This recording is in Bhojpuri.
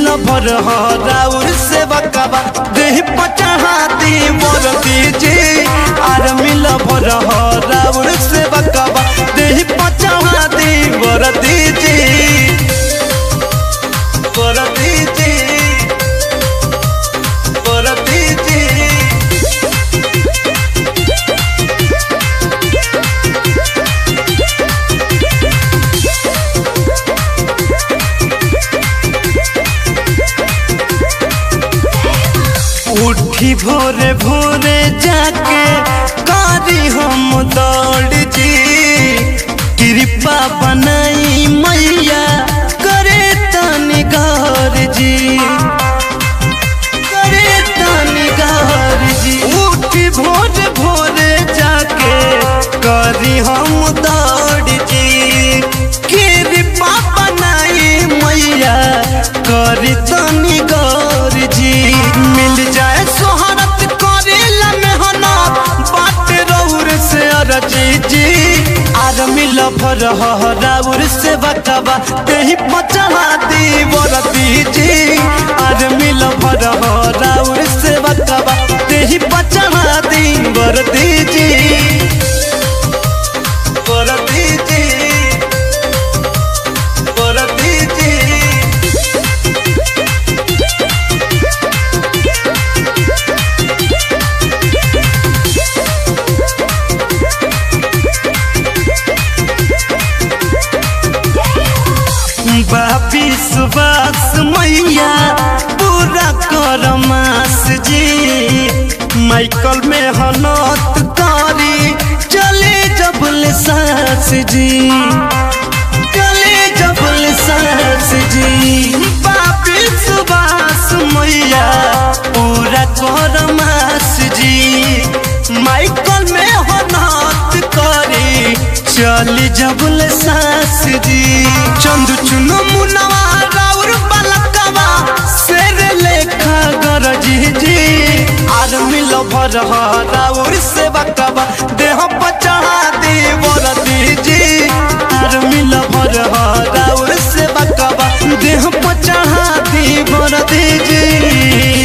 भर राउर से बकबा देह पचहा दी मोर दीजी आर मिल भर राउर से बकबा देह पचहा दी मोर दीजी मोर दीजी मोर दीजी उठी भोरे भोरे जाके कारी हम दौड़ जी कृपा बनाई मैया करे तनी गौर जी करे तनी गौर जी उठी भोरे भोरे जाके करी हम दौड़ जी कृपा बनाई मैया करी तनी गौर जी मिल जाए सोहरत करेला मेहनत बात रौर से अरजी जी आर मिल भर राउर से बकबा तेही पचहा दी बरती जी आर मिल भर राउर से बकबा तेही पचहा दी बरती जी बरती जी बरती जी बापी सुबास मैया पूरा कर मास जी माइकल में हनत करी चले जबल सास जी चले जबल सास जी बापी सुबास मैया पूरा कर मास जी माइकल में हनत करी चली जबल सास जी चंदू चुनो मुनवा राउर बलकवा शेर लेखा गरजी जी आर मिल भर राउर से बकवा देह पचहा दी बरदी जी आर मिल भर राउर से बकवा देह पचहा दी बरदी जी